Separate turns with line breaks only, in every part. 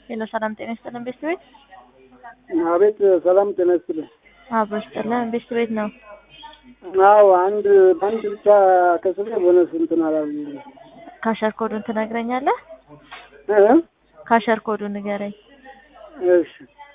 ሄሎ ሰላም ጤና ይስጥልን ቤስት ቤት
አቤት ሰላም ጤና ይስጥልን።
አብሮ ይስጥልን ቤስት ቤት ነው።
አዎ አንድ በአንድ ብቻ ከስሬ ቦነስ እንትን አላሉኝም።
ካሸር ኮዱን ትነግረኛለህ?
እ
ካሸር ኮዱን ንገረኝ
እሺ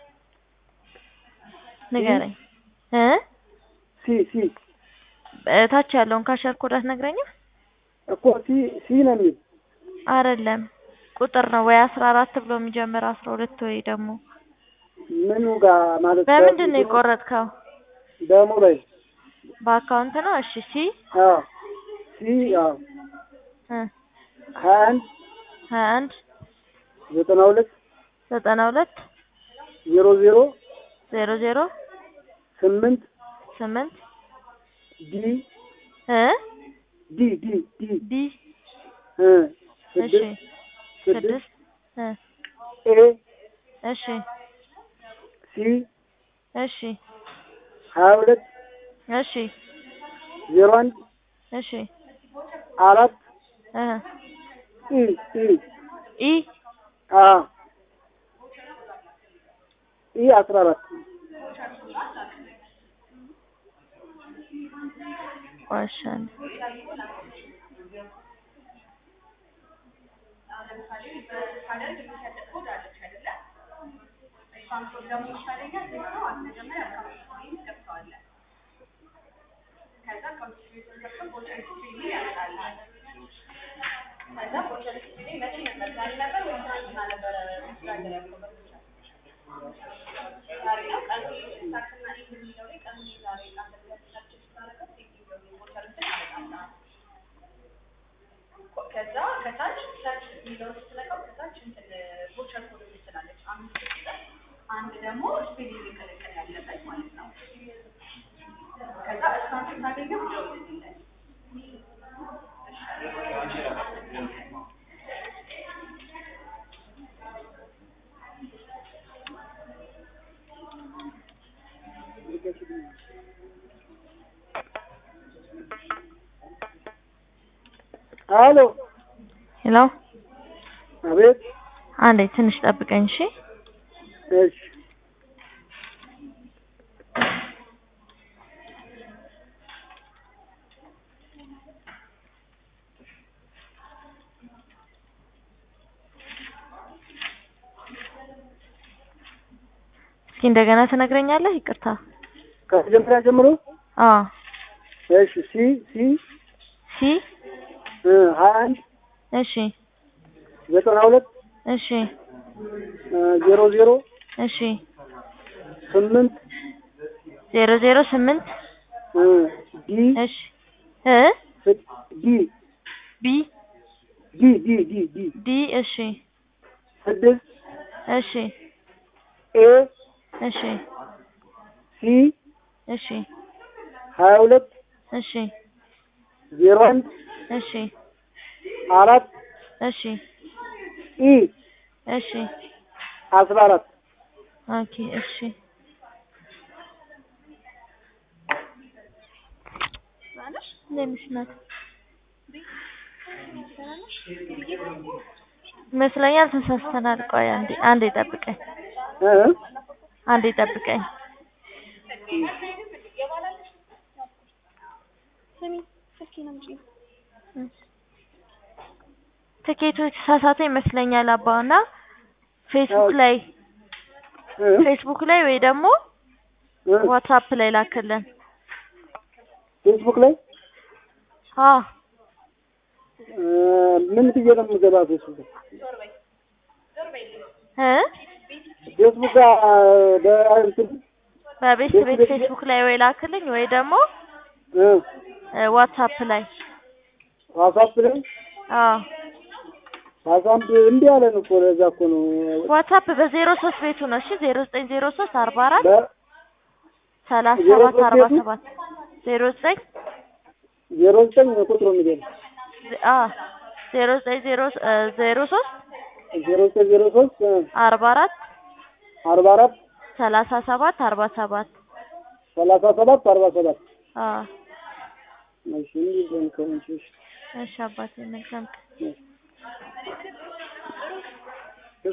ንገረኝ እ
ሲ ሲ
ታች ያለውን ካሸር ኮድ አትነግረኝም?
እኮ ሲ ሲ ነው የሚል
አይደለም ቁጥር ነው ወይ አስራ አራት ብሎ የሚጀምር አስራ ሁለት ወይ ደግሞ
ምኑ ጋር ማለት
በምንድን ነው የቆረጥከው?
በሞባይል
በአካውንት ነው? እሺ ሲ
አዎ ሲ አዎ
እ
ሀያ አንድ
ሀያ አንድ
ዘጠና ሁለት
ዘጠና ሁለት
ዜሮ ዜሮ
ዜሮ ዜሮ
ስምንት
ስምንት
ዲ
እ
ዲ ዲ ዲ
ዲ
እ
እሺ
ስድስት ስድስት
ስድስት እ
ኤ
እሺ
ሲ
እሺ
ሀያ ሁለት
እሺ
ዜሮ አንድ
እሺ
አራት
እ
ኢ ኢ
ኢ
አ ኢ አስራ አራት
ቆሻል
ከዛ ከታች ሰርች የሚለውን ስትነካው ከታች እንትን ቮቸር ኮድ ትላለች። አምስት ቁጥር አንድ ደግሞ ስፔሊንግ ቅልቅል ያለበት ማለት ነው። ከዛ እሷን ስታገኘው ደውልልኝ።
አሎ
ሄሎ
አቤት
አንዴ ትንሽ ጠብቀኝ እሺ
እሺ
እስኪ እንደገና ትነግረኛለህ ይቅርታ
ከመጀመሪያ ጀምሮ
አዎ
እሺ ሲ ሲ
ሲ
እ ሀያ አንድ
እሺ
ዘጠና ሁለት
እሺ
እ ዜሮ ዜሮ
እሺ
ስምንት
ዜሮ ዜሮ ስምንት
እ ዲ
እሺ እ
ስ- ዲ
ቢ
ዲ ዲ ዲ ዲ
ዲ እሺ
ስድስት
እሺ
ኤ
እሺ
ሲ
እሺ
ሀያ ሁለት
እሺ
ዜሮ አንድ
እሺ
አራት
እሺ
ኢ
እሺ
አስራ አራት
ኦኬ እሺ ትንሽ ናት ይመስለኛል ተሳስተናል። ቆይ አንዴ አንዴ ጠብቀኝ
እ
አንዴ ጠብቀኝ። ትኬቱ የተሳሳተ ይመስለኛል አባና ፌስቡክ ላይ
እ
ፌስቡክ ላይ ወይ ደግሞ
እ
ዋትሳፕ ላይ ላክልን።
ፌስቡክ ላይ
አዎ
እ ምን ብዬ ነው የምገባ ፌስቡክ
እ
ፌስቡክ ጋር በእንትን
በቤት ቤት ፌስቡክ ላይ ወይ ላክልኝ ወይ ደግሞ
እ
እ ዋትሳፕ ላይ
ዋትሳፕ ላይ
አዎ
ዋትሳፕ እምቢ አለን እኮ ለዛ እኮ ነው
ዋትሳፕ በዜሮ ሶስት ቤቱ ነው። እሺ ዜሮ ዘጠኝ ዜሮ ሶስት አርባ አራት
በ
ሰላሳ
ዜሮ
ሰባት
ሶስት
አርባ
ቤቱ?
ሰባት ዜሮ ዘጠኝ
ዜሮ ዘጠኝ ቁጥሩ የሚገኝ
አ ዜሮ ዘጠኝ ዜሮ እ ዜሮ ሶስት
ዜሮ ዘጠኝ ዜሮ ሶስት እ
አርባ አራት
አርባ አራት
ሰላሳ ሰባት አርባ ሰባት
ሰላሳ ሰባት አርባ ሰባት
አ
እሺ እንዲህ ከሆንሽ እሺ
እሺ አባቴ መልካም ቀን።
እሺ